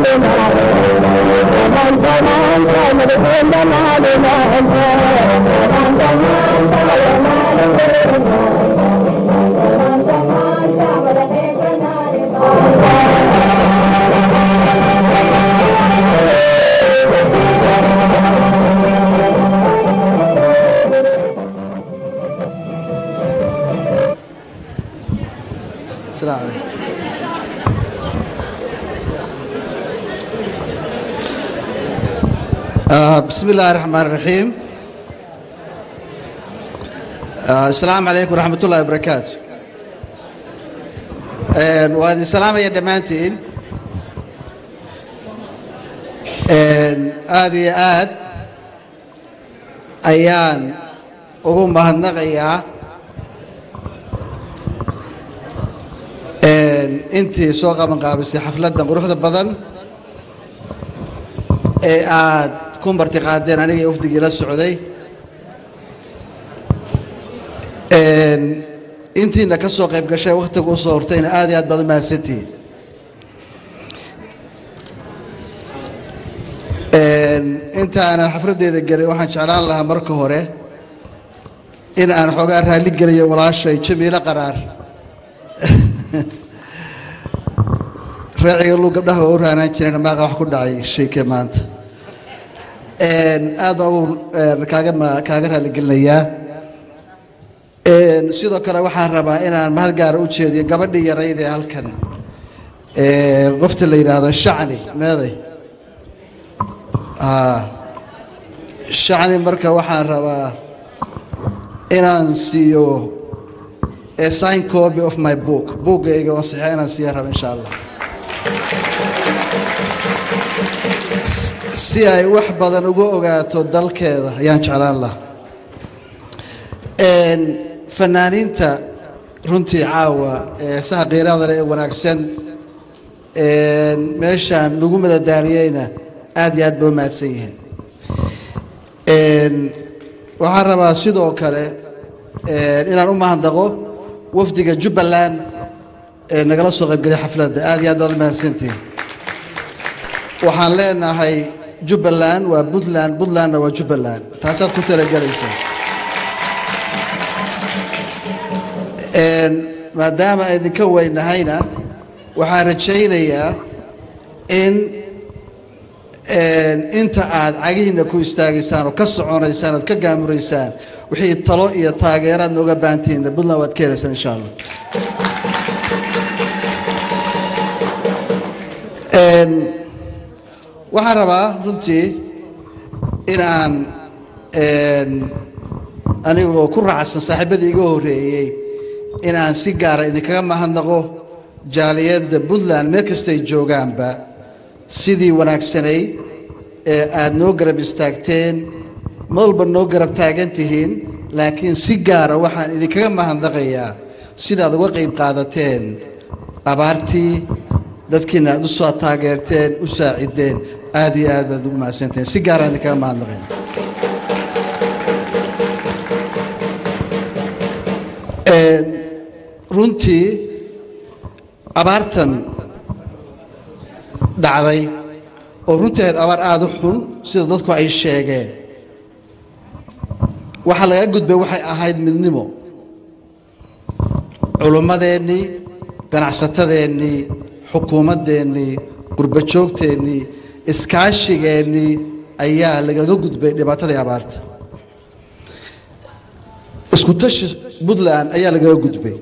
السلام عليكم آه بسم الله الرحمن الرحيم آه السلام عليكم ورحمة الله وبركاته آه وهذه السلام يا دمانتين هذه آد أيان أقوم بهالنغية intii soo qaban qaabisay xafladdan quruxda badan ee aad ku marti qaadeen aniga iyo wafdigii la socday intiina ka soo qayb gashay wakhtiga u soo hortayna aad iyo aad baad u mahadsantihiin intaanan xafladdeeda gelin waxaan jeclaan lahaa marka hore in aan xoogaa raalli geliyo walaashay jamiilo qaraar raaciga lu gabdhaha waa u raanaan jireen maaqa wax ku dhacay sheeke maanta aad baa ugu kaaga ma kaaga raaligelinayaa sidoo kale waxaan rabaa inaan mahad gaara u jeediyo gabadhii yarayd ee halkan qofta la yidhaahdo shacni meeday shacni marka waxaan rabaa inaan siiyo a sign copy of my book buuggayga oo saxiixa inaan siiya raba insha allah si ay wax badan uga ogaato dalkeeda ayaan jeclaan lahaa fanaaniinta runtii caawa eesaha qiiraada leh ee wanaagsan meeshaan lagu madadaaniyeyna aad iyo aad ba u mahadsan yihiin waxaan rabaa sidoo kale inaan u mahadnaqo wafdiga jubbaland ee nagala soo qaybgelay xafladda aad iyo aad baad u mahadsantihiin waxaan leenahay jubbaland waa puntland puntlandna waa jubbaland taasaad ku talagelaysaa maadaama idinka weynahayna waxaan rajaynayaa in inta aad cagihiina ku istaagaysaan oo ka soconaysaan ood ka gaamuraysaan wixii talo iyo taageeraad nooga baahantihiinna puntland waad ka helaysaan insha allah waxaan rabaa runtii in aan anigoo ku raacsan saaxiibadii iga horreeyey in aan si gaara idinkaga mahadnaqo jaaliyadda puntland meel kastay joogaanba sidii wanaagsanay ee aada noo garab istaagteen malba noo garab taagan tihiin laakiin si gaara waxaan idinkaga mahadnaqayaa sidaad uga qayb qaadateen abaartii dadkiina aad u soo taageerteen u saacideen aad iyo aad baad ugu mahadsantahen si gaaraan idinkaga mahadnaqaya runtii abaartan dhacday oo runtii ahayd abaar aada u xun sida dadku ay sheegeen waxaa laga gudbay waxay ahayd midnimo culummadeennii ganacsatadeennii xukuumaddeennii qurbajoogteennii iskaashigeennii ayaa lagaga gudbay dhibaatadii abaarta isku tashi puntland ayaa lagaga gudbay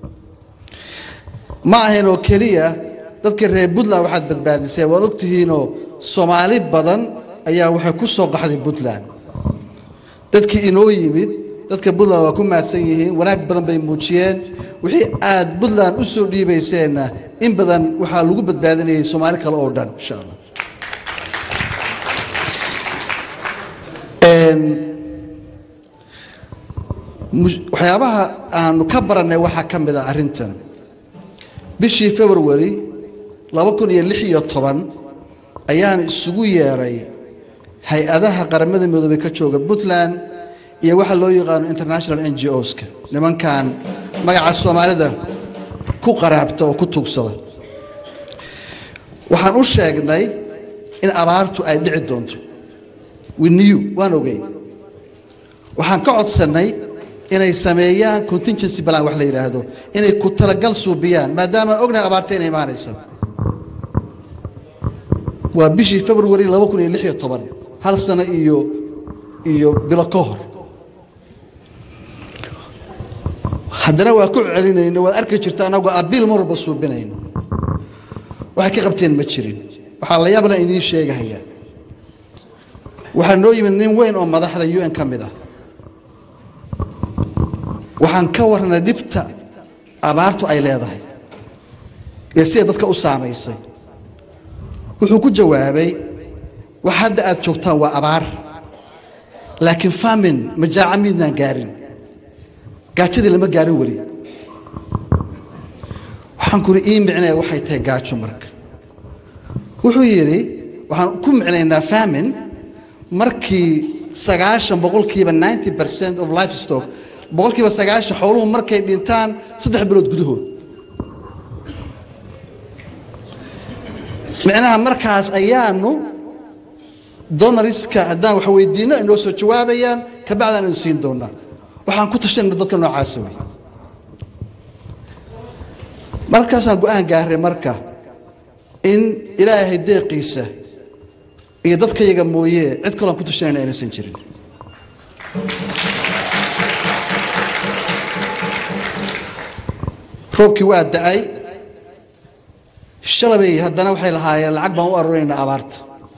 ma ahayn oo keliya dadka reer puntland waxaad badbaadisay waad ogtihiinoo soomaali badan ayaa waxay ku soo qaxday puntland dadkii inoo yimid dadka puntland waa ku mahadsan yihiin wanaag badan bay muujiyeen wixii aad puntland u soo dhiibayseenna in badan waxaa lagu badbaadinayay soomaali kale oo dhan insha allah waxyaabaha aanu ka barannay waxaa ka mid a arrintan bishii february laba kun iyo lix iyo toban ayaan isugu yeeray hay-adaha qaramada midoobey ka jooga puntland iyo waxa loo yaqaano international n g oska nimankan magaca soomaalida ku qaraabta oo ku tuugsada waxaan u sheegnay in abaartu ay dhici doonto winiyu waan ogey waxaan ka codsannay inay sameeyaan contingency balan wax la yidhaahdo inay ku talagal suubiyaan maadaama ognahay abaarta inay imaanaysa waa bishii february laba kun iyo lix iyo toban hal sano iyo iyo bilo ka hor haddana waa ku celinayno waad arki jirta anagoo abiil mar walba suubinayno waxay ka qabteen ma jirin waxaa la yaabla idiin sheegahayaa waxaa noo yimid nin weyn oo madaxda u n ka mid ah waxaan ka warnay dhibta abaartu ay leedahay ee siday dadka u saamaysay wuxuu ku jawaabay wax hadda aad joogtaan waa abaar laakiin famin majaaca miidnaan gaarin gaajadii lama gaarin weli waxaan kuri ii micnaya waxay tahay gaajo marka wuxuu yidhi waxaan ku micnaynaa famin markii sagaashan boqolkiiba ninety percent of life stock boqolkiiba sagaashan xooluhu markay dhintaan saddex bilood gudahood micnaha markaas ayaanu donariska haddaan wax weydiino ay noo soo jawaabayaan kabacdaan aynu siin doonaa waxaan ku tashanayna dadka noocaasa wey markaasaan go-aan gaaray marka in ilaahay deeqiisa iyo dadkayaga mooye cid kaloon ku tashanayna aynaysan jirin roobkii waa da-ay shalabay haddana waxay lahaayeen lacag baan u aruurinaynaa abaarta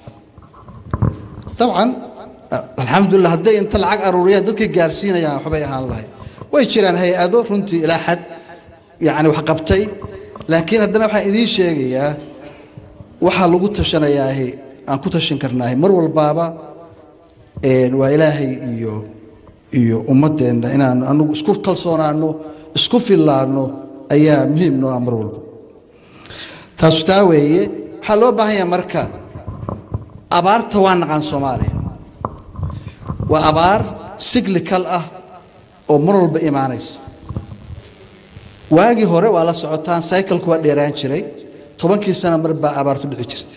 dabcan alxamdulilah hadday inta lacag aruuriyaan dadkay gaarsiinayaan waxbay ahaan lahay way jiraan hay-ado runtii ilaa xad yani wax qabtay laakiin haddana waxaan idiin sheegayaa waxaa lagu tashanayaahi aan ku tashan karnaahi mar walbaaba waa ilaahay iyo iyo ummaddeenna inaanu anagu isku kalsoonaano isku fillaano ayaa muhiim noo ah mar walba taasu taa weeye waxaa loo baahan yaha marka abaarta waa naqaan soomaaliya waa abaar siglikal ah oo mar walba imaanaysa waagii hore waa la socotaan cyclku waa dheeraan jiray tobankii sana mar baa abaartu dhici jirtay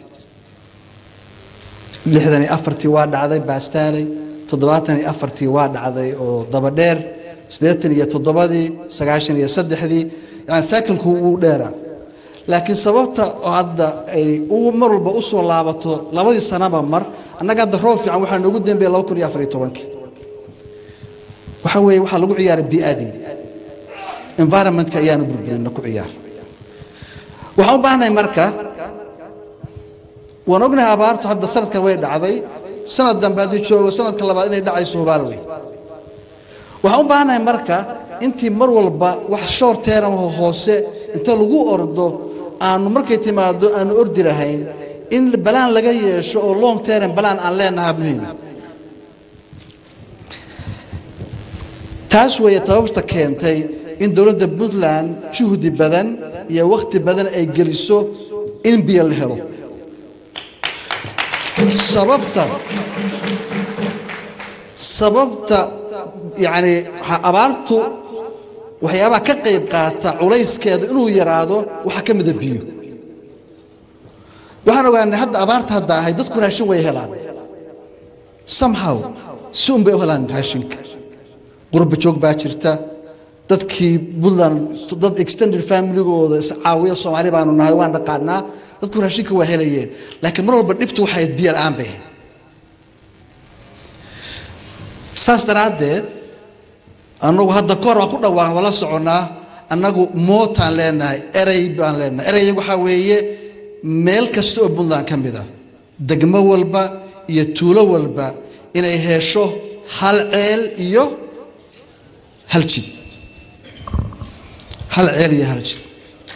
lixdan iyo afartii waa dhacday baastaaley toddobaatan iyo afartii waa dhacday oo dabadheer siddeetan iyo toddobadii sagaashan iyo saddexdii yani cyclku wuu dheeraa laakiin sababta hadda ay mar walba u soo laabato labadii sanaba mar annaga hadda roob fiican waxaa noogu dambeeya laba kun iyo afar iyo tobankii waxa weeye waxaa lagu ciyaaray biadii environmentka ayaanu burburina ku ciyaar waxaan u baahnahay marka waan ognahay abaartu hadda sanadkan way dhacday sanad dambe haddii joogo sanadka labaad inay dhacayso hubaal wey waxaan u baahnahay marka intii mar walba wax shoor teeramaho hoose inta lagu ordo aanu markay timaado aanu ordi lahayn in balaan laga yeesho oo long term balaan aan leenaha muhiima taas weeye tababta keentay in dowladda puntland juhdi badan iyo wakhti badan ay geliso in biyo la helo sababta sababta yacni abaartu waxyaabaha ka qayb qaata culayskeeda inuu yaraado waxaa ka mida biyo waxaan ogaanay hadda abaarta hadda ahay dadku raashin way helaan somehow si un bay u helaan raashinka qurba joog baa jirta dadkii puntland dad extended familygooda iscaawiya soomaali baanu nahay waan dhaqaanaa dadku raashinka waa helayeen laakiin mar walba dhibtu waxay biyo la-aan bay ahayd saas daraaddeed annagu hadda kahor waan ku dhawaaqan wala soconnaa annagu mootaan leenahay erey baan leenahay erey waxaa weeye meel kasta oo puntland ka mid ah degmo walba iyo tuulo walba inay hesho hal ceel iyo hal jid hal ceel iyo hal jid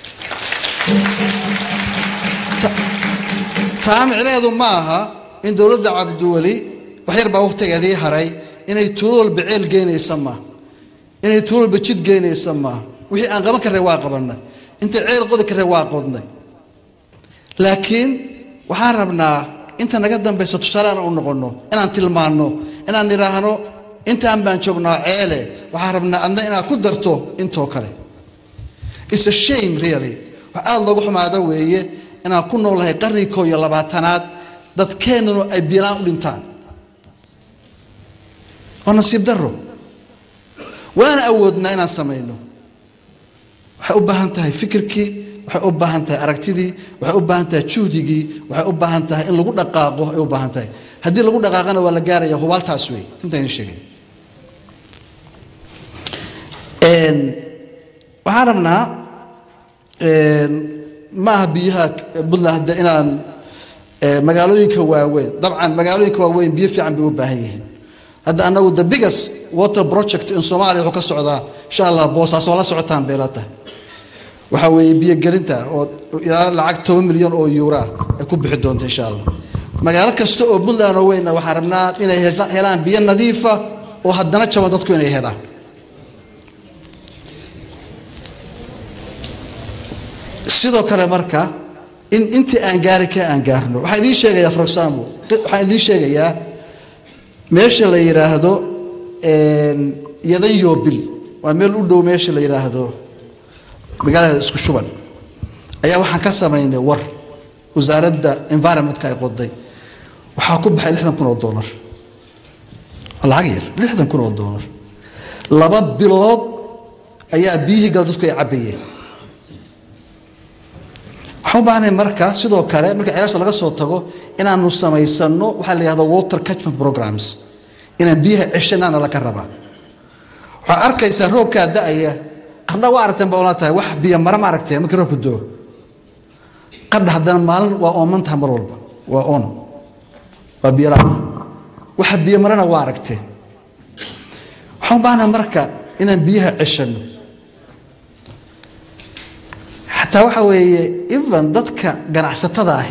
taa micneheedu ma aha in dowladda cabdiweli wax yar baa wakhtigeedii haray inay tuulo walba ceel geynaysa maaha inay tuulo walba jid geynaysa maaha wixii aan qaban karnay waa qabannay intay ceel qodi karnay waa qodnay laakiin waxaan rabnaa inta naga dambaysa tusaale aan u noqonno inaan tilmaanno inaan nidhaahno intaan baan joognaa ceele waxaan rabnaa adna inaad ku darto intoo kale it's a shame really wax aada loogu xumaado weeye inaan ku noolahay qarnigii koo iyo labaatanaad dadkeennanu ay biilaan u dhintaan waa nasiib daro waana awoodnaa inaan samayno waxay u baahan tahay fikirkii waxay u baahan tahay aragtidii waxay u baahan tahay juhdigii waxay u baahan tahay in lagu dhaqaaqo ay u baahan tahay haddii lagu dhaqaaqana waa la gaaraya hubaaltaas wey intaan idin sheegay waxaan rabnaa ma aha biyaha puntland hadda inaan magaalooyinka waaweyn dabcan magaalooyinka waaweyn biyo fiican bay u baahan yihiin hadda anagu the biggest water project in soomaaliya wuxuu ka socdaa insha allah boosaaso la socotaan bay la tahay waxaa weeye biyogelinta oo ilaa lacag toban milyan oo yuura ay ku bixi doonto insha allah magaalo kasta oo puntland oo weyna waxaan rabnaa inay helaan biyo nadiifa oo haddana jaban dadku inay helaan sidoo kale marka in intii aan gaari ka aan gaarno waxaan idiin sheegayaa for example waxaan idiin sheegayaa meesha la yidhaahdo yadan yobil waa meel u dhow meesha la yidhaahdo magaalada isku shuban ayaa waxaan ka samaynay war wasaaradda environmentka ay qoday waxaa ku baxay lixdan kun oo dollar lacag yar lixdan kun oo dollar laba bilood ayaa biyihii gal dadku ay cabbayeen waxaan u baahnay marka sidoo kale marka ceelasha laga soo tago inaanu samaysano waxaa la yihahda water catchment programs inaan biyaha ceshanaana laka rabaa waxaa arkaysaa roobkaa da-aya qardha waa aragteen ba ola tahay wax biyo mara ma aragteen markii roobku doo qardha haddana maalin waa ooman tahay mar walba waa on waa biyo la waxa biyo marana waa aragteen waxaan u baahnaa marka inaan biyaha ceshano xataa waxa weeye even dadka ganacsatada ahi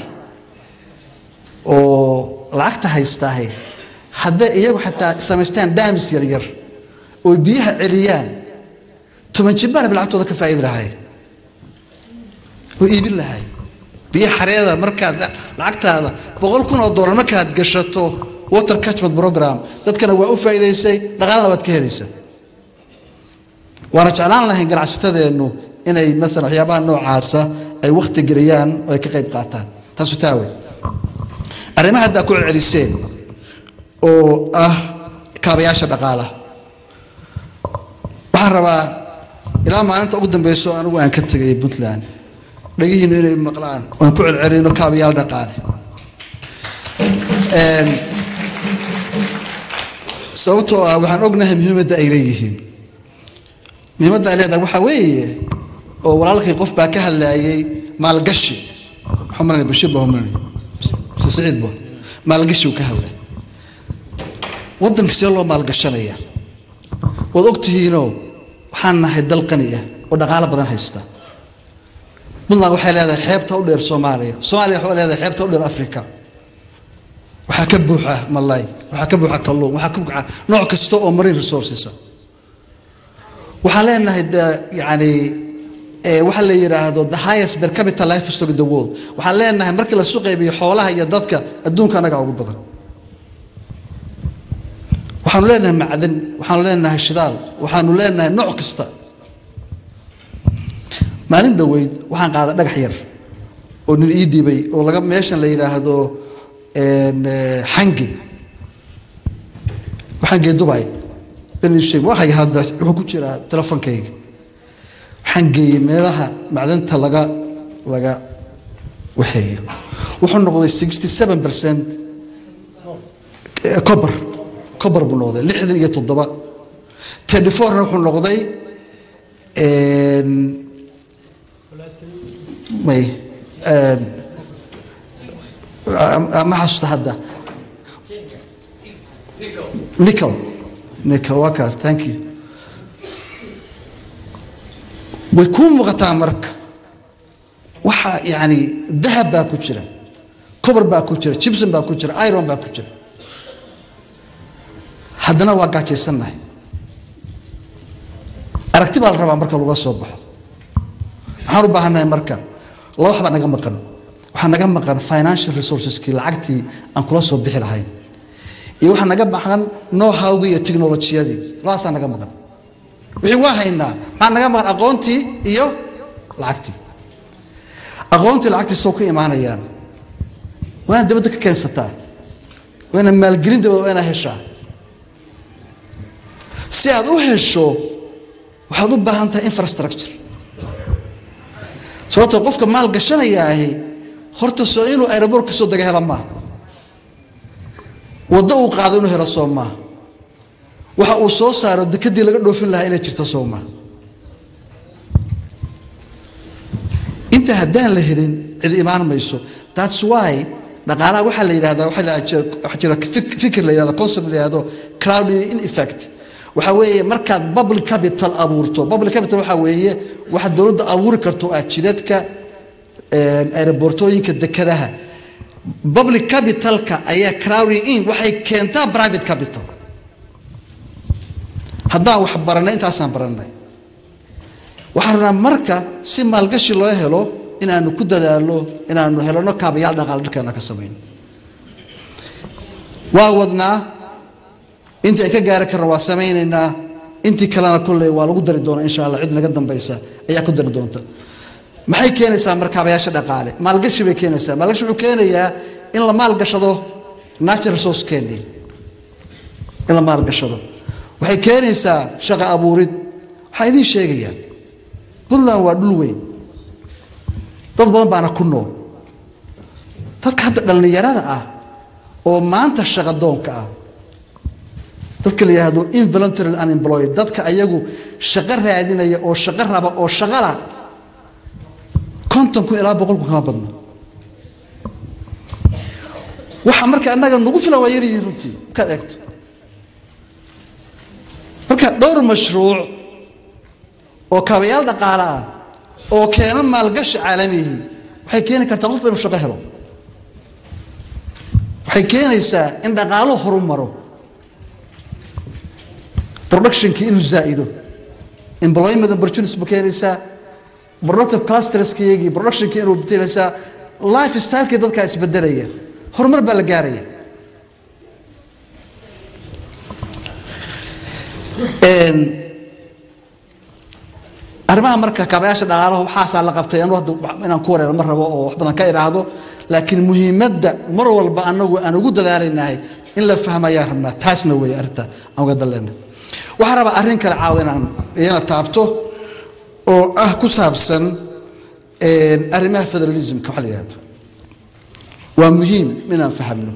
oo lacagta haystaahi hadday iyagu xataa samaystaan daamis yaryar oo biyaha celiyaan toban jibbaana lacagtooda ka faa'idi lahay oo iibin lahay biyo xareeda markaad lacagtaada boqol kun oo dollar markaad gashato water catchment program dadkana waa u faa'iidaysay dhaqaalana waad ka helaysaa waana jeclaan lahayn ganacsatadeennu inay maalan waxyaabaha noocaasa ay wakti geliyaan oo ay ka qayb qaataan taasu taawe arrimaha haddaa ku celceliseen oo ah kaabayaasha dhaqaalaha waxaan rabaa ilaa maalinta ugu dambeyso anigu aan ka tegay puntland dhagihiinu inay maqlaan oan ku celcelino kaabayaal dhaqaale sababtoo ah waxaan ognahay muhiimadda ay leeyihiin muhiimadda ay leedahay waxaa weeye oo walaalkii qof baa ka hadlaayey maalgashi xumran bashir ba humran mse siciid ba maalgashi uu ka hadlay waddanka see loo maalgashanaya waad og tihiinoo waxaan nahay dal qani ah oo dhaqaalo badan haysta puntland waxay leedahay xeebta u dheer soomaaliya soomaaliya waxay leedahay xeebta u dheer africa waxaa ka buuxa malay waxaa ka buuxa kalluun waxaa ka buuxa nooc kasta oo marine resources waxaan leenahay de yani waxaa la yidhaahdo the highest per capita life stock in the world waxaan leenahay markii lasu qaybiyo xoolaha iyo dadka adduunka anaga ugu badan waxaanu leenahay macdan waxaanu leenahay shidaal waxaanu leenahay nooc kasta maalin dhoweyd waxaan qaaday dhagax yar oo nin ii dhiibay oo laga meeshan la yidhaahdo xange xange dubai bensheeg waxay hadda wuxuu ku jiraa telefonkayga waxaan geeyey meelaha macdanta laga laga waxeeyo wuxuu noqday sixty seven percent cober cober buu noqday lixdan iyo toddoba tenty fourna wuxuu noqday may ma xasuusta hadda nicol nicol waa kaas thank you way kuu muuqataa marka waxa yani dahab baa ku jira cober baa ku jira jibson baa ku jira iron baa ku jira haddana waa gaajaysannahay aragti baa la rabaa marka laga soo baxo waxaan u baahannahay marka laba wax baa naga maqan waxaa naga maqan financial resourceskii lacagtii aan kula soo bixi lahayn iyo waxaa naga maqan know-howgii iyo technolojiyadii labaasaa naga maqan wixii waa haynaa maxaa naga maqan aqoontii iyo lacagtii aqoontii lacagtii soo ka imaanayaan waa inaad dabadda ka keensataa waa inaad maalgelin dabada waa inaad heshaa si aad u hesho waxaad u baahan tahay infrastructure sababtoo qofka maal gashanayaahi horta soo inuu aeroboort ka soo dega hela maaha waddo uu qaado inuu helo soo maaha waxa uu soo saaro dekadii laga dhoofin lahaa inay jirto soo maaha inta haddaan la helin cidi imaan mayso that's why dhaqaalaha waxaa la yidhahdaa waxaa jira fikir la yidhahdo concept la yidhahdo crowd in effect waxaa weeye markaad public capital abuurto public capital waxaa weeye waxa dowladda abuuri karto ah jidadka aerobortooyinka dekadaha public capitalka ayaa crowding in waxay keentaa private capital haddaan wax baranay intaasaan baranay waxaan rabnaa marka si maalgashi loo helo inaanu ku dadaalo inaanu helano kaabayaal dhaqaal dharkeena ka samayno waa wadnaa intii ay ka gaari karna waa samaynaynaa intii kalena kolley waa lagu dari doonaa insha allah cid naga dambaysa ayaa ku dari doonta maxay keenaysaa marka kaabayaasha dhaqaale maalgashi bay keenaysaa maalgashi wuxuu keenayaa in la maalgashado natural resource keeni in la maalgashado waxay keenaysaa shaqo abuurid waxaan idiin sheegayaa puntland waa dhul weyn dad badan baana ku nool dadka hadda dhallinyarada ah oo maanta shaqadoonka ah dadka la yidhaahdo involuntary unemployed dadka ayagu shaqo raadinaya oo shaqo raba oo shaqala konton kun ilaa boqol kun kama badno waxa marka annaga nagu filan waa yaryihiin runtii markaad eegto marka dhowr mashruuc oo kaabayaal dhaqaale ah oo keena maalgashi caalamihii waxay keeni kartaa qofba inuu shaqo helo waxay keenaysaa in dhaqaaluhu horu maro productionkii inuu zaa'ido employment opportunities buu keenaysaa productive clusterskiyagii productionkii inuu betelaysaa life stylekii dadkaa isbedelaya horumar baa la gaaraya arrimaha marka kaabayaasha dhaqaalaha waxaasaa la qabtay anu hadda inaan ku wareero ma rabo oo wax badan ka idhaahdo laakiin muhiimadda mar walba anagu aan ugu dadaalaynahay in la fahmayaan rabnaa taasna weeye arrinta aan uga dalleena waxaan rabaa arrin kale caawa inaan iyana taabto oo ah ku saabsan arrimaha federalismka waxa la yidhahdo waa muhiim inaan fahamno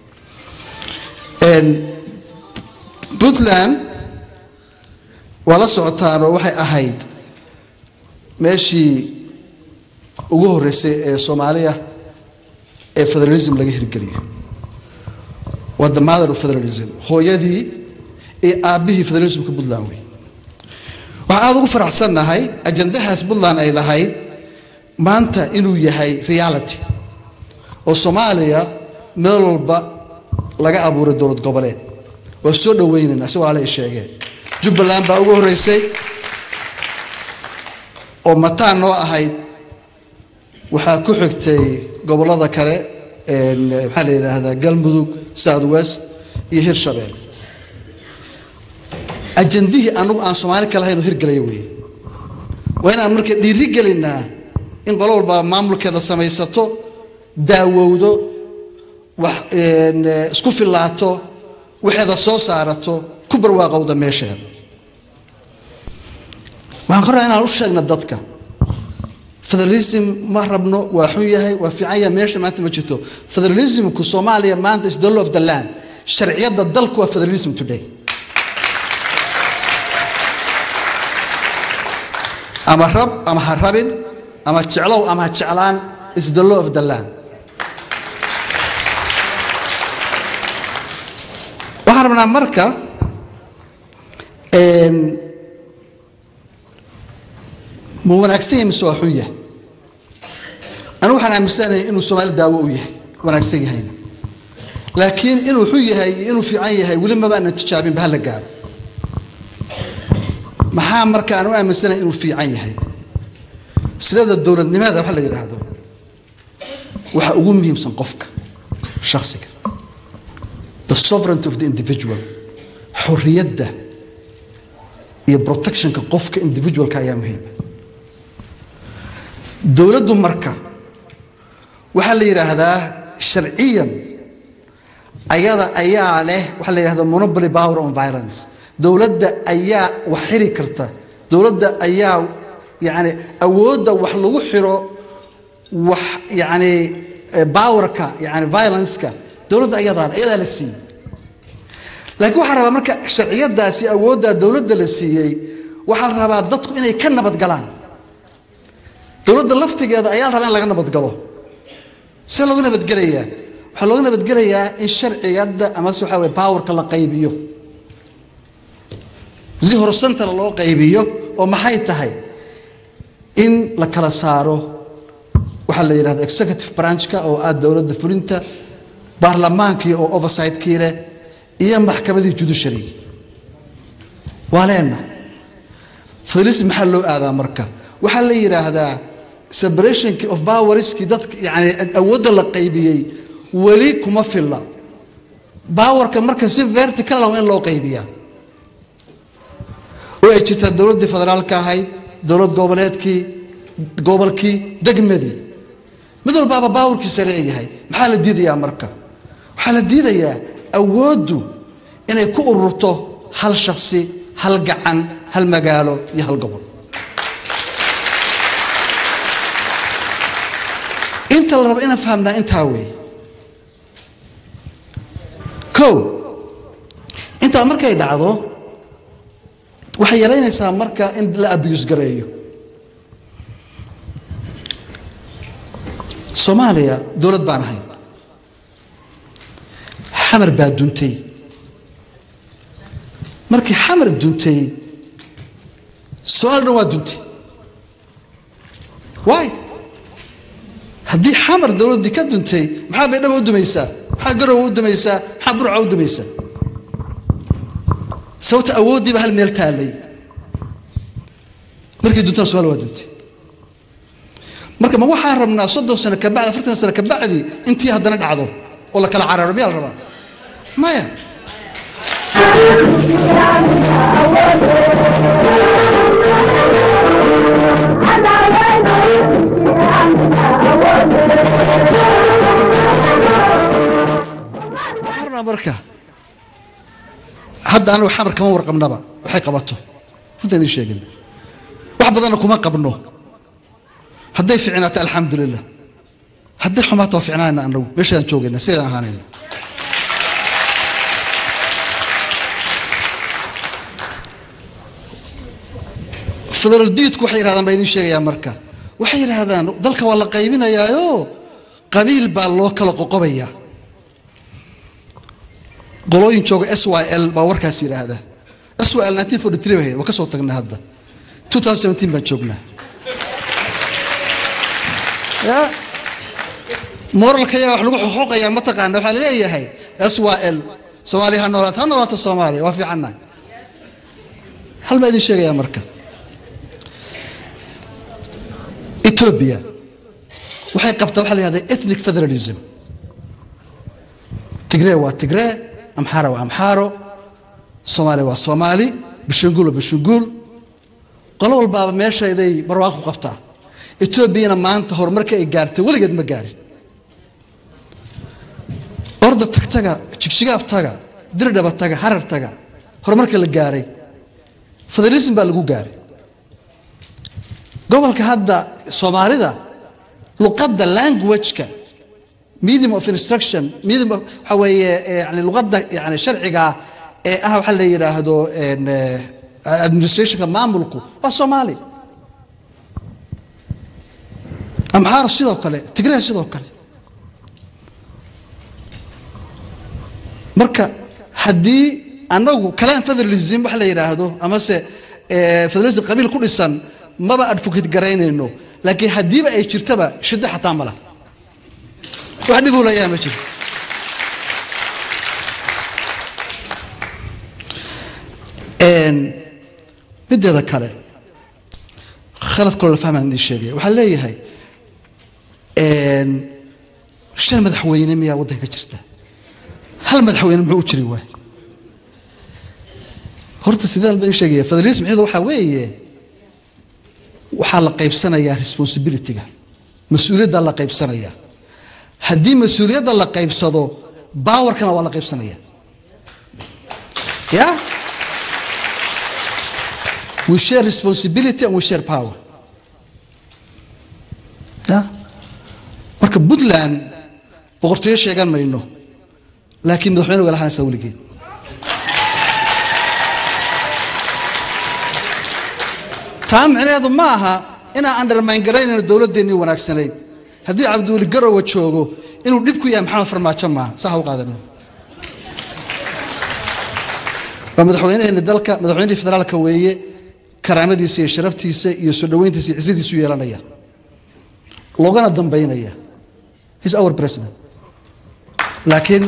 puntland waa la socotaanoo waxay ahayd meeshii ugu horreysay ee soomaaliya ee federalism laga hirgeliyo waa the mother of federalism hooyadii iyo aabbihii federalismka puntland wey waxaan aada ugu faraxsannahay ajandahaas puntland ay lahayd maanta inuu yahay reality oo soomaaliya meel walba laga abuuray dowlad goboleed waa soo dhowaynaynaa si walaala ay sheegeen jubbaland baa ugu horreysay oo mataan noo ahayd waxaa ku xigtay gobollada kale maxaa la yidhaahdaa galmudug south west iyo hirshabeel ajandihii anagu aan soomaali ka lahayn oo hirgelaya weeye waa inaan marka dhiiri gelinaa in qolo walba maamulkeeda samaysato daawowdo wax isku fillaato waxeeda soo saarato ku barwaaqowda meesheeda waxaan ka rabaa inaan u sheegna dadka federalism ma rabno waa xun yahay waa fiican yahay meesha maanta ma jirto federalismku soomaaliya maanta is the law of the land sharciyadda dalku waa federalism today ama rab ama ha rabin ama jeclow ama ha jeclaan is the law of the land waxaan rabnaa marka ma wanaagsan yahay mise waa xun yahay anigu waxaan aaminsanahay inuu soomaali daawo u yahay wanaagsan yahayna laakiin inuu xun yahay iyo inuu fiican yahay weli maba aanan tijaabinba hala gaaro maxaa marka aan u aaminsanahay inuu fiican yahay sideeda dowladnimada waxa la yidhaahdo waxa ugu muhiimsan qofka shaksiga the sovereignty of the individual xorriyadda iyo protectionka qofka individualka ayaa muhiima dowladdu marka waxaa la yidhaahdaa sharciyan ayada ayaa leh waxaa la yidhahdaa monopoly power on violence dowladda ayaa wax xiri karta dowladda ayaa yani awoodda wax lagu xiro wax yani powerka yani violenceka dowladda ayadaa ayadaa la siiyey laakiin waxaa rabaa marka sharciyadaasi awooddaa dowladda la siiyey waxaa la rabaa dadku inay ka nabadgalaan dowladda laftigeeda ayaa la rabaa in laga nabadgalo see looga nabadgelayaa waxaa looga nabadgelayaa in sharciyadda amase waxaa weye powerka la qaybiyo si horsantana loo qaybiyo oo maxay tahay in la kala saaro waxaa la yidhahda executive branchka oo ah dowladda fulinta baarlamaankii oo oversightkii leh iyo maxkamadii judiciary waa leenna federalism maxaa loo aadaa marka waxaa la yidhaahdaa separationki of powerskii dadka yani awoodda la qaybiyey weli kuma filla powerka marka si vertical waa in loo qaybiyaa oo ay jirtaa dowladdii federaalka ahayd dowlad goboleedkii gobolkii degmadii mid walbaaba baawarkiisa leeyahay maxaa la diidayaa marka waxaa la diidayaa awooddu inay ku ururto hal shaksi hal gacan hal magaalo iyo hal gobol inta la rabo inaan fahamnaa intaa weeye o intaa markay dhacdo waxay yaraynaysaa marka in la abuse gareeyo soomaaliya dowlad baan ahayn xamar baa duntay markii xamar duntay so-aal dhan waa duntay waay haddii xamar dowladdii ka duntay maxaa baydhaba u dumaysaa maxaa garowa u dumaysaa maxaa burca u dumaysaa sababta awooddiiba hal meel taallay markii duntana somalia waa duntay marka ma waxaan rabnaa soddon sano kabacdi afartan sano kabacdi intii haddana dhacdo oo la kala cararo miyaa la rabaa maya waxaan rabnaa marka hadda anagu xamar kama warqabnaba waxay qabato runta idin sheegin wax badanna kuma qabno hadday ficnaato alxamdulilah hadday xumaato waa ficnaanayna anagu meeshaadaan joogayna sidaydaan ahaanayna federal diidku waxay yidhahdaan baa idin sheegayaa marka waxay yidhaahdaan dalka waa la qaybinayaayo qabiil baa loo kala qoqobayaa qolooyin jooga s y l baa warkaas yidhaahda s y l nineteen forty three bahayd waa ka soo tagnay hadda two thousand seventeen baan joognaa ya moralka yaa wax lagu xoqoqayaa mataqaana waxaa laleeyahay s y l soomaaliya ha noolaato ha noolaato soomaaliya waa fiicannahay hal baa idin sheegayaa marka ethiopia waxay qabtaa waxa la yihahda ethnic federalism tigree waa tigree amxaara waa amxaaro soomaaliya waa soomaali bishanguul waa bishanguul qolo walbaaba meeshayday barwaaqo qabtaa etoobiyana maanta horumarka ay gaartay weligeed ma gaarin orda tagtaga jigjigaab taga dirdhaba taga harar taga horumarka la gaaray federalism baa lagu gaaray gobolka hadda soomaalida luqadda languageka medium of instruction medium of waxa weeye yani luqadda yani sharciga ee ah waxa la yidhaahdo administrationka maamulku waa soomaali amxaar sidoo kale tigray sidoo kale marka haddii anagu kalaan federalism waxa la yidhaahdo amase federalism qabiil ku dhisan maba advocate garaynayno laakiin haddiiba ay jirtaba shiddo xataa ma lah wax dhib uu leeyaha ma jiro mideeda kale khalad kaloo la fahmaan idin sheegaya waxaa leeyahay shan madaxweyne miyaa waddanka ka jirta hal madaxweyne muxuu u jiri waay horta sideen baan sheegaya federalism micnaheedu waxaa weeye waxaa la qaybsanayaa responsibilityga mas-uuliyaddaa la qaybsanayaa haddii mas-uuliyadda la qaybsado baawarkana waa la qaybsanaya ya we share responsibility and we share power ya marka puntland boqortooyo sheegan mayno laakiin madaxweyne way lahanaysaa weligeed taa micnaheedu ma aha inaan undermine garaynayno dowladdeennii wanaagsanayd haddii cabdiweli garowa joogo inuu dhib ku yahay maxamed farmaajo maaha sax u qaadanin waa madaxweyneheenni dalka madaxweynihii federaalka weeye karaamadiisa iyo sharaftiisa iyo soo dhoweyntiisa iyo cisadiisu yeelanaya loogana dambaynaya his our president laakiin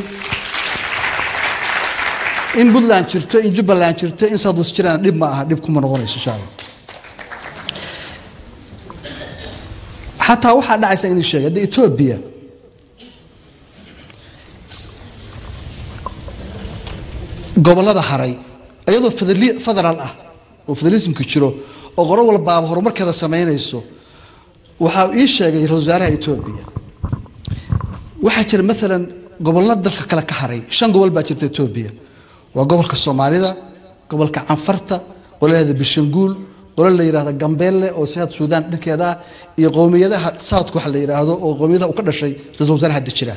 in puntland jirto in jubbaland jirto in south west jiraan dhib ma aha dhib kuma noqonayso insha allah xataa waxaa dhacaysa inuu sheegay hadda etoobiya gobollada haray iyadoo federali- federaal ah oo federalismka jiro oo qolo walbaaba horumarkeeda samaynayso waxaa ii sheegay ra-iisul wasaaraha etoobiya waxaa jira maalan gobollo dalka kale ka haray shan gobol baa jirta etoobiya waa gobolka soomaalida gobolka canfarta qolo la yihahda bishanguul qolo la yidhahda gambeelle oo siaad suudaan dhankeeda ah iyo qowmiyadaha southka waxa la yidhaahdo oo qowmiyadaha uu ka dhashay ra-isul wasaaraha hadda jira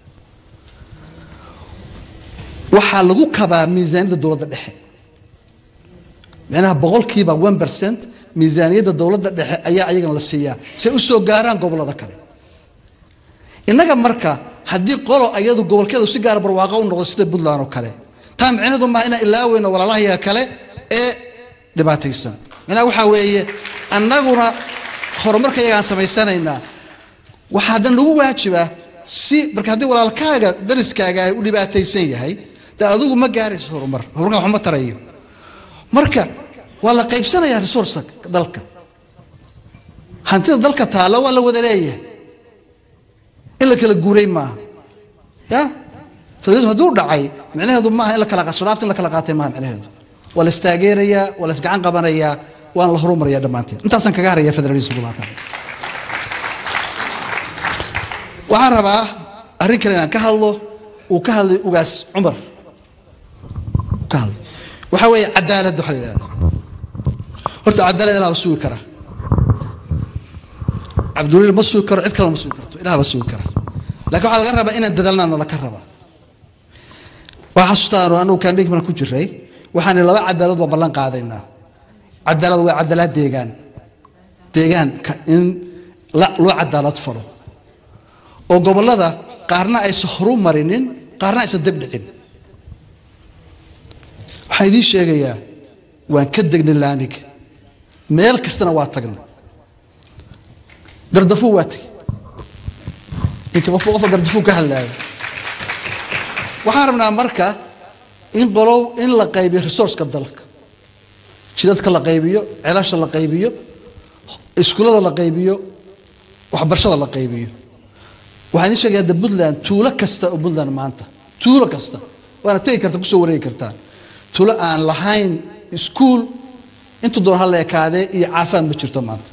waxaa lagu kabaa miisaaniyadda dowladda dhexe macnaha boqolkiiba one percent miisaaniyadda dowladda dhexe ayaa ayagana la siiyaa si ay u soo gaaraan gobollada kale innaga marka haddii qolo ayadu gobolkeedu si gaara barwaaqo u noqdo sida puntland oo kale taa micnaheedu maa inaan ilaaweyno walaalahayaga kale ee dhibaataysan macnaha waxaa weeye annaguna horumarka yagaan samaysanaynaa waxaa haddan lagu waajibaa si marka haddii walaalkaaga dariskaaga ay u dhibaataysan yahay de adigu ma gaarayso horumar horumarka waxba ma tarayo marka waa la qaybsanayaa resourceka dalka hantida dalka taalla waa la wada leeyahay in la kala guuray maaha ya federalism hadduu dhacay micnaheedu maaha in la kala sharaafta in la kala qaatay maaha micnaheedu waa la istaageerayaa waa la isgacan qabanayaa waana la horumaraya dhammaanteen intaasaan kaga haraya federalismku maanta waxaan rabaa arrin kale inaan ka hadlo uu ka hadlay ugaas cumar uu ka hadlay waxaa weeye cadaaladda waxa la yidhahdo horta cadaalad ilaah ba sugi kara cabdulil ma sugi karo cid kalena ma sugi karto ilaah ba sugi kara laakiin waxaa laga rabaa inaan dadaalnaana laka rabaa waa xasuustaan anugu kaambeynki maraan ku jiray waxaan laba cadaalad baan ballan qaadaynaa cadaalad waa cadaalad deegaan deegaanka in la- loo cadaalad falo oo gobollada qaarna aysan horu marinin qaarna aysan deb dhicin waxaan idiin sheegayaa waan ka degnay laamiga meel kastana waa tagnay gardafuu waa tegey inka qofka qofka gardafuu ka hadlaayo waxaan rabnaa marka in qolow in la qaybiyo resourceka dalka jidadka la qaybiyo celasha la qaybiyo iskuullada la qaybiyo waxbarashada la qaybiyo waxaan idiin sheegaya hadda puntland tuulo kasta oo puntland maanta tuulo kasta waana tegi karta kusoo wareegi kartaa tuulo aan lahayn iskuul intuu doon hala ekaadee iyo caafimaad ma jirto maanta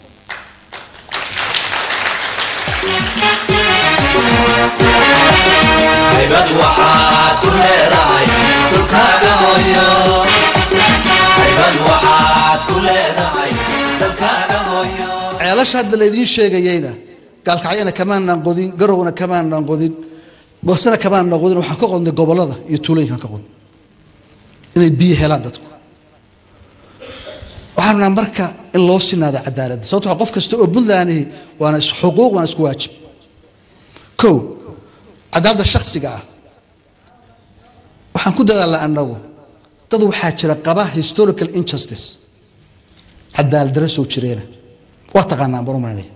haybad waxaad ku leedahay dhulkaaga hooyo haybad waxaad ku leedahay dalkaaga hooyo ceelasha hadda laydiin sheegayeyna gaalkacyana kamaanaan qodin garowna kamaanaan qodin goosana kamaanaan qodin waxaan ka qodnay gobollada iyo tuulooyinkaan ka qodnay inay biyo helaan dadku waxaan rabnaa marka in loo sinaado cadaaladda sababto waa qof kasta oo puntlandihi waana is- xuquuq waana isku waajib kow cadaaladda shaksiga ah waxaan ku dadaalnaa annagu dad waxaa jira qaba historical injustice cadaalad darro soo jireena waa taqaanaan baan u malaynaya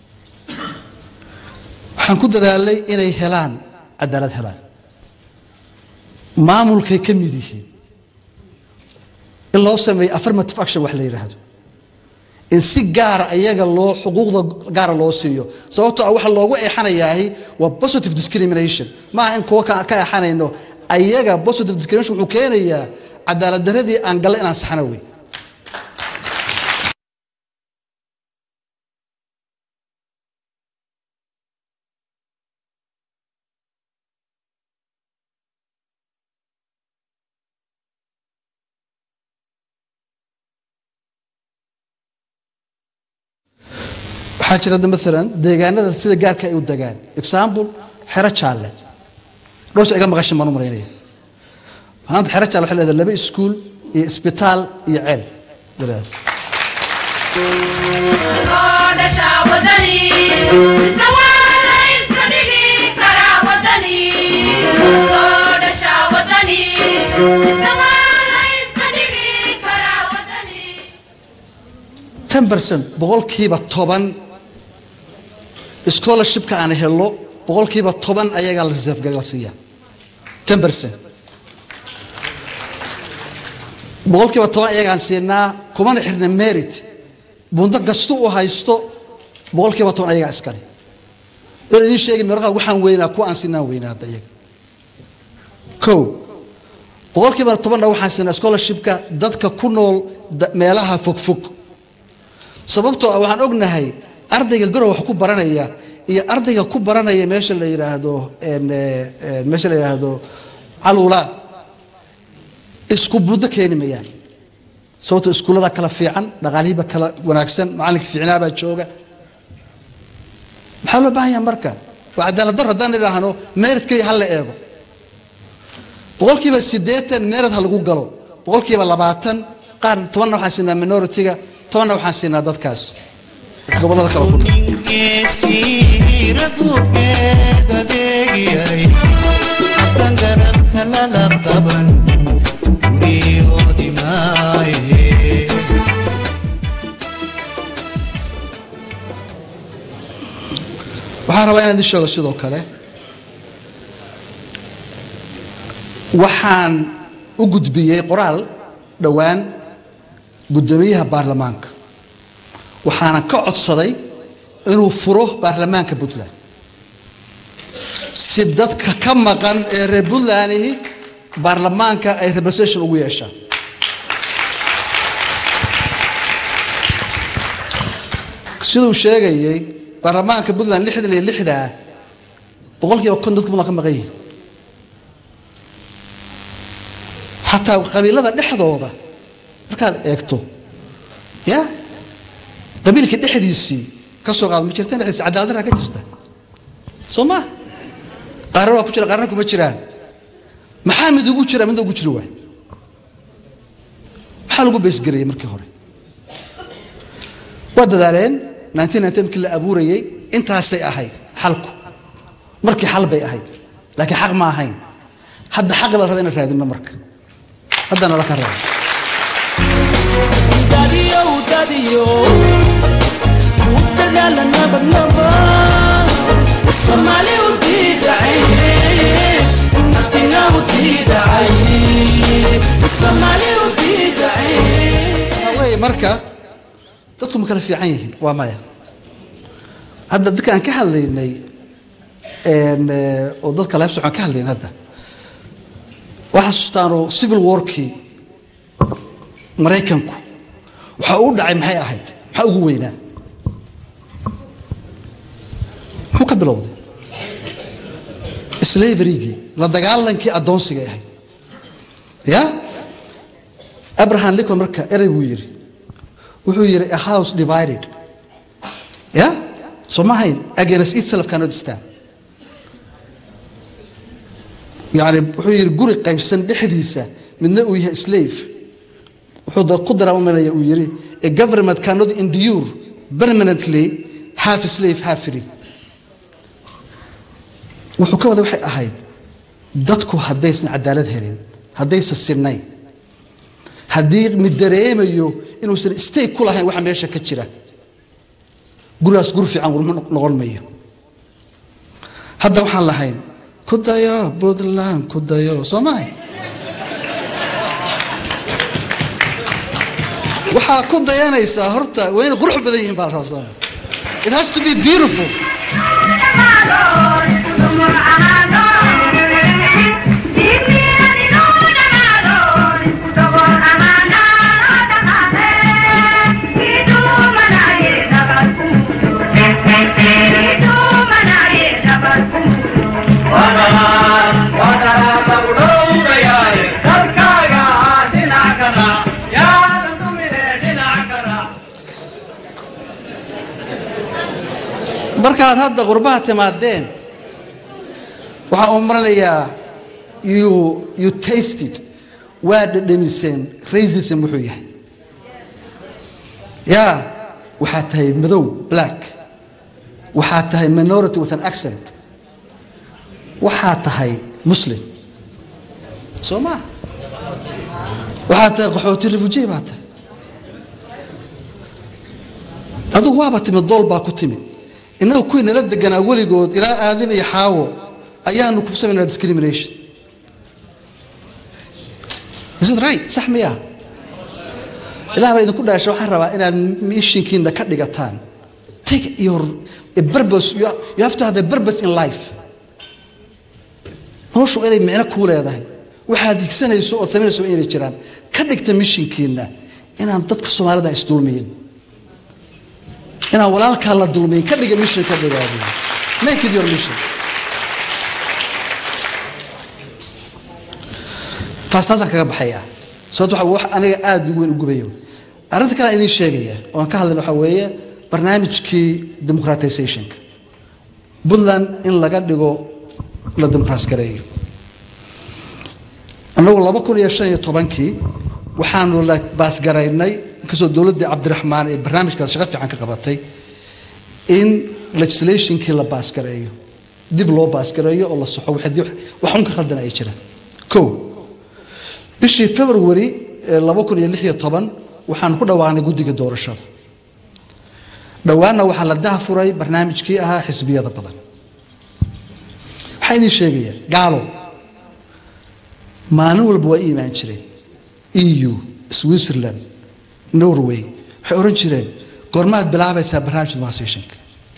waxaan ku dadaalnay inay helaan cadaalad helaan maamulkay ka mid yihiin in loo sameeyo affirmative action wax la yidhaahdo in si gaara ayaga loo xuquuqda gaara loo siiyo sababtoo ah waxa loogu eexanayaahi waa positive discrimination maaha in kuwa ka ka eexanayno ayaga positive discrimination wuxuu keenayaa cadaalad darradii aan galle inaan saxno wey waxaa jira hadda maalan deegaanada sida gaarka ay u degaan example xero jaalle dhowrsa iga maqashin baan u maraynaya maanta xero jaalle waxay leedahay laba iskuul iyo isbitaal iyo ceel dalaad ten percent boqolkiiba toban scholarshipka aan helo boqolkiiba toban ayagaa la reserve gari la siiya ten percent boqolkiiba toban ayagaan siinaa kumana xirna merit bundo kastu u haysto boqolkiiba toban ayagaa iskale in idiin sheegi markaa waxaan weynaa kuwa aan siinaan weynaa hadda iyaga ko boqolkiiba tobanna waxaan siinaa scholarshipka dadka ku nool da- meelaha fogfog sababtoo ah waxaan ognahay ardayga garow wax ku baranaya iyo ardayga ku baranaya meesha la yidhaahdo en, eh, eh, meesha la yidhaahdo caluula isku buddo keeni mayaan sababtoo iskuullada kala fiican dhaqaalihiiba kala wanaagsan macallinka fiicnaabaa jooga maxaa loo baahan yaha marka waa cadaalad dar haddaan idhaahno merit keliya ha la eego boqolkiiba siddeetan merit ha lagu galo boqolkiiba labaatan qaar tobanna waxaan siinaa minority-ga tobanna waxaan siinaa dadkaas gobollada kale ku nool waxaan rabaa inaan idin sheego sidoo kale waxaan u gudbiyey qoraal dhowaan guddoomiyaha baarlamaanka waxaana ka codsaday inuu furo baarlamaanka puntland si dadka ka maqan ee reer puntlandihi baarlamaanka ay representation ugu yeeshaan siduu sheegayey baarlamaanka puntland lixdan iyo lixda ah boqolkiiba kon dadka puntland ka maqan yihin xataa qabiilada dhexdooda markaad eegto ya qabiilka dhexdiisii ka soo qaad ma jirta dhexdiisi cadaaladdarra ka jirta soo ma qaarna waa ku jira qaarna kuma jiraan maxaa mid ugu jira midna ugu jiri waay maxaa lagu beesgarayay markii hore waa dadaaleen nineteen ninety markii la abuurayey intaasay ahayd xalku markii xal bay ahayd laakiin xaq ma ahayn hadda xaqi la raba inaan raadino marka haddana la ka raba waxaa weeye marka dadku ma kala fiican yihiin waa maya hadda dadka aan ka hadlaynay en, eh, oo dadka leebsa aan ka hadlayn hadda waxaa xasuustaanoo civil warkii maraykanku waxa uu dhacay maxay ahayd maxaa ugu weynaa muxuu ka bilowday slaverygii la dagaalankii addoonsigay ahayd ya abraham lincoln marka erey buu yidhi wuxuu yidhi a house divided ya soo ma hayn against itself cannot stand yani wuxuu yidhi guri qaybsan dhexdiisa midna uu yahay slave wuxuu da- ku daraamanaya uu yidhi a government cannot endure permanently half slave half free wuxuu ka wada waxay ahayd dadku haddaysan cadaalad helin haddaysan sinnayn haddii mid dareemayo inuusan stake ku lahayn waxa meesha ka jira gurigaas guri fiican gurma noqon mayo hadda waxaan lahayn ku dayo puntland ku dayo soo mahay waxaa ku dayanaysaa horta waa inay qurux badan yihiin baa la rabaa soo maha it has to be beautiful markaad hadda qurbaha timaadeen waxaan u maranayaa you you tasted waa dhadhamiseen racism wuxuu yahay ya waxaad tahay madow black waxaad tahay minority with an accent waxaad tahay muslim soo maa waxaad tahay qaxooti refugee baa tahay adigu waaba timid dool baa ku timid innaga kuwii nala deganaa weligood ilaa aadin iyo xaawo ayaanu ku samaynaa discrimination is it right sax miya ilaah baa idinku dhaashay waxaan rabaa inaad mishinkiina ka dhigataan take your a purpose you you have to have a purpose in life noloshu inay micno kuu leedahay waxaad higsanayso ood samaynayso waa inay jiraan ka dhigta mishinkiina inaan dadka soomaalida isdulmiyin inaan walaalkaa la dulmiyin ka dhiga mission ka dhigaadi make it your mission taas taasaan kaga baxaya sababto waxa wax aniga aada ugu weyn u gubayo arrinta kale aan idiin sheegaya oo aan ka hadlayna waxaa weeye barnaamijkii democratizationka puntland in laga dhigo la dimuqraas gareeyo annagu laba kun iyo shan iyo tobankii waxaanu la baasgaraynay inkastoo dowladdii cabdiraxmaan ee barnaamijkaas shaqo fiican ka qabatay in legislationkii la baasgareeyo dib loo baasgareeyo oo la soxo wixii wax un ka khaldan ay jiraan kow bishii february laba kun iyo lix iyo toban waxaan ku dhawaaqnay guddiga doorashada dhowaanna waxaa la dahafuray barnaamijkii ahaa xisbiyada badan waxaa idiin sheegaya gaalo maalin walba waa i imaan jireen eu switzerland norway waxay odhan jireen goormaad bilaabaysaa barnaamijka demonstrationka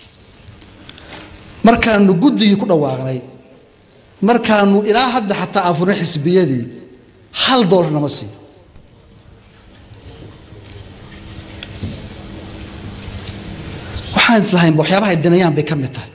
markaanu guddigii ku dhawaaqnay markaanu ilaa hadda xataa aan furnay xisbiyadii hal doolar nama siiyo waxaan islahaynba waxyaabaha ay danayaan bay ka mid tahay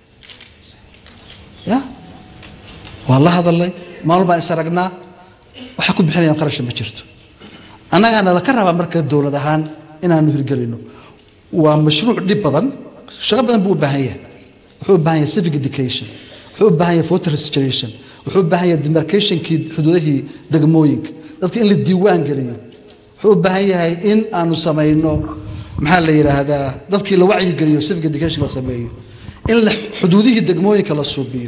ya waan la hadalnay maalin baan is aragnaa waxaa ku bixinayaan qarasha ma jirto annagaana laka rabaa marka dowlad ahaan inaanu hirgelino waa mashruuc dhib badan shaqo badan buu u baahan yahay wuxuu u baahan yahay civic education wuxuu u baahan yahay voter registration wuxuu u baahan yahay demarcationkii xuduudahii degmooyinka dadka in la diiwaan geliyo wuxuu u baahan yahay in aanu samayno maxaa la yidhaahdaa dadkii la wacyigeliyo civic education la sameeyo in la xuduudihii degmooyinka la suubiyo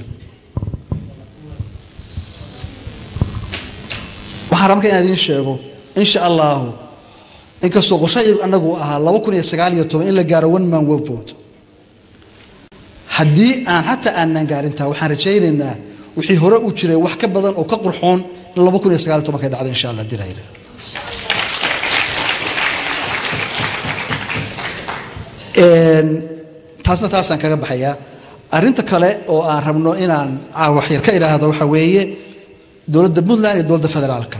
waxaan rabaa marka inaan idiin sheego insha allahu inkastoo qoshaygu annagu ahaa laba kun iyo sagaal iyo toban in la gaaro one man one vote haddii aan xataa aanan gaarintaa waxaan rajaynaynaa wixii hore u jiray wax ka badan oo ka qurxoon in laba kun iyo sagaal iyo tobankay dhacdo insha allah dirayna taasna taasaan kaga baxayaa arrinta kale oo aan rabno inaan waxyar ka idhaahdo waxaa weeye dowladda puntland iyo dowladda federaalka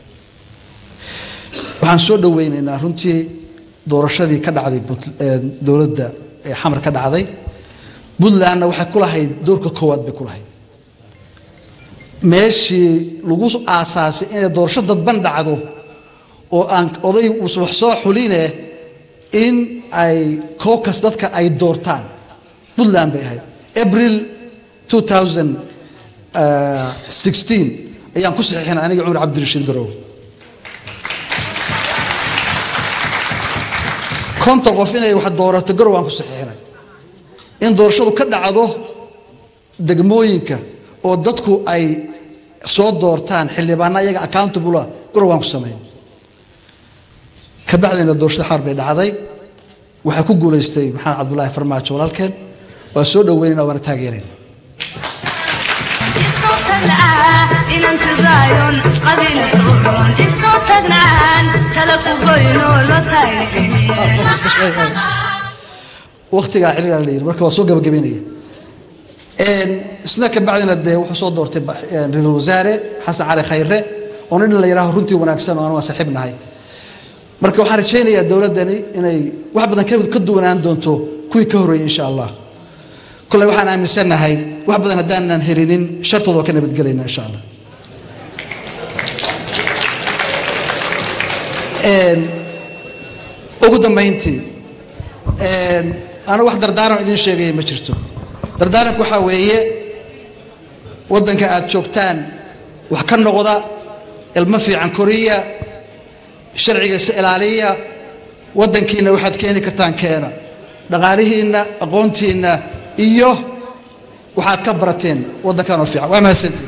waxaan soo dhoweynaynaa runtii doorashadii ka dhacday dowladda ee xamar ka dhacday puntlandna waxay ku lahayd doorka koowaad bay ku lahayd meeshii lagu aasaasay inay doorasho dadban dhacdo oo aan oday wax soo xuline in ay cocas dadka ay doortaan puntland bay ahayd april 2016 ayaan ku saxiixinay aniga cumar cabdirashiid garow konton qof inay wax doorato garow aan ku saxiixinay in doorashadu ka dhacdo degmooyinka oo dadku ay soo doortaan xildhibaana iyaga accountable garow aan ku samayn ka bacdina doorashada xamar bay dhacday waxaa ku guulaystay maxamed cabdullaahi farmaajo walaalkeen waa soo dhoweynayna waana taageerayna waktigaa xiriiraa la yidhi marka waa soo gabagabeynaya isna ka bacdina dee wuxuu soo doortay ra-iisul wasaare xasan cali khayre oo nin la yidhaaho runtii wanaagsan oo aan waa saaxiib nahay marka waxaan rajaynayaa dowladdani inay wax badan ka duwanaan doonto kuwii ka horreeyey insha allah kolley waxaan aaminsannahay wax badan haddaanan helinin shartooda waa ka nabadgelayna insha allah ugu dambayntii anu wax dardaaran idin sheegaya ma jirto dardaaranku waxaa weeye waddanka aad joogtaan wax ka noqda ilmo fiican koriya sharcigiisa ilaaliya waddankiina waxaad keeni kartaan keena dhaqaalihiinna aqoontiinna iyo waxaad ka barateen waddankanoo fiican waa mahadsantii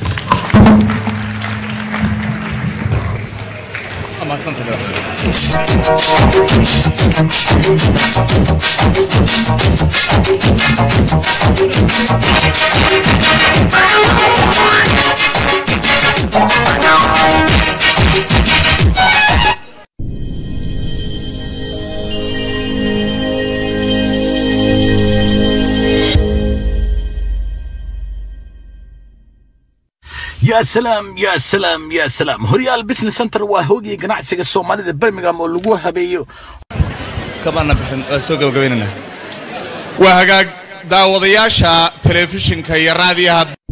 yaa salaam yaa salaam yaa salaam horyaal business center waa hoogii ganacsiga soomaalida birmingham oo lagu habeeyo kamaana bixin waa soo gabagabaynana waa hagaag daawadayaasha telefishinka iyo raadiyaha